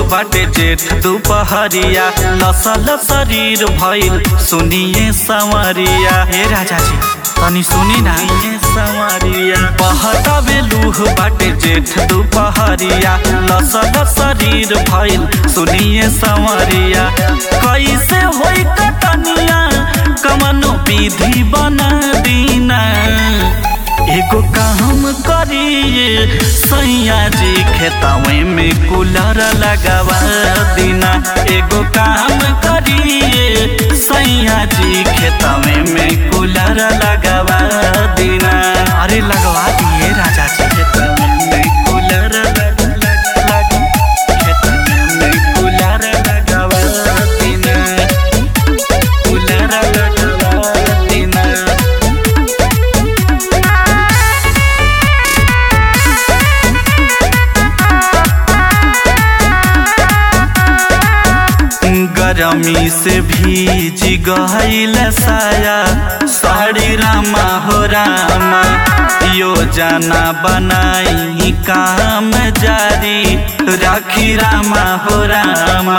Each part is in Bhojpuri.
बाटे जेठ दुपहरिया लसल शरीर भइल सुनिए संवरिया हे राजा जी तनी सुनी ना ये संवरिया बहता बेलूह बाटे जेठ दुपहरिया लसल शरीर भइल सुनिए संवरिया कैसे होई कटनिया कमनो विधि बना दीना एगो काम करिए सैया जी खेतवे में कूलर लगावा दीना एगो काम करिए सैया जी खेतवे में कूलर लगावा दीना अरे लगवा दिए राजा जी खेतवे में कूलर लग लग लग खेतवे में कूलर लगावा दीना कूलर लगावा दीना गरमी से भीज गईल साया साड़ी रामा हो रामा योजना बनाई काम जारी राखी रामा हो रामा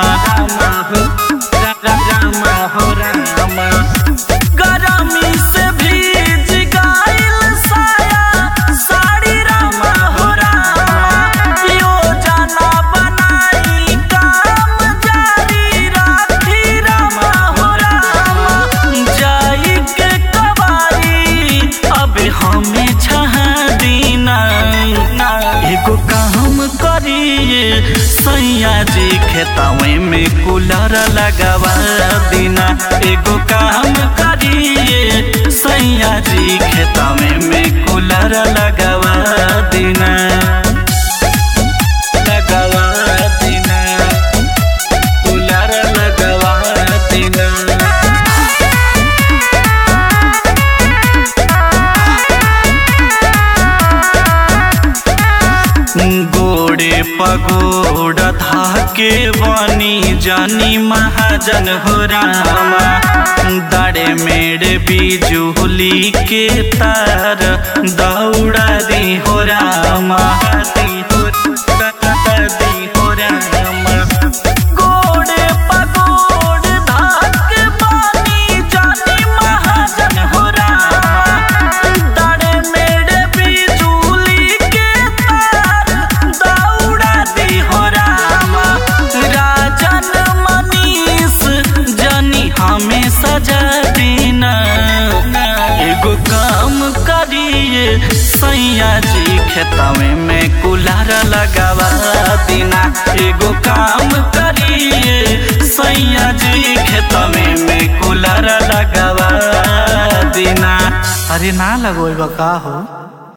रामा हो रामा गरमी से भीज गईल साया साड़ी रामा हो रामा योजना बनाई काम जारी राखी रामा हो रामा जाई के कबारी अब हमें छहा दीना एगो काम करिए सैया जी खेतवे में कूलर लगावा दीना एगो काम करिए सैया जी खेतवे में कूलर लगावा दीना लगावा दीना कूलर लगावा दीना गोड़े पगोड़ धाके बनी जानी महाजन हो रामा दाड़े मेरे बिजुली के तार दौड़ा दी हो रामा दी हो दी हो रामा गोड़े पगोड़ धाके बनी जानी महाजन हो रामा दाड़े मेरे बिजुली के तार दौड़ा दी हो रामा राजन मनीष जनी हमें सजा दीना एगो काम करिए सैया जी खेतवे में कूलर लगावा दीना एगो काम करिए सैया जी खेतवे में कूलर लगावा दीना अरे ना लगोई का हो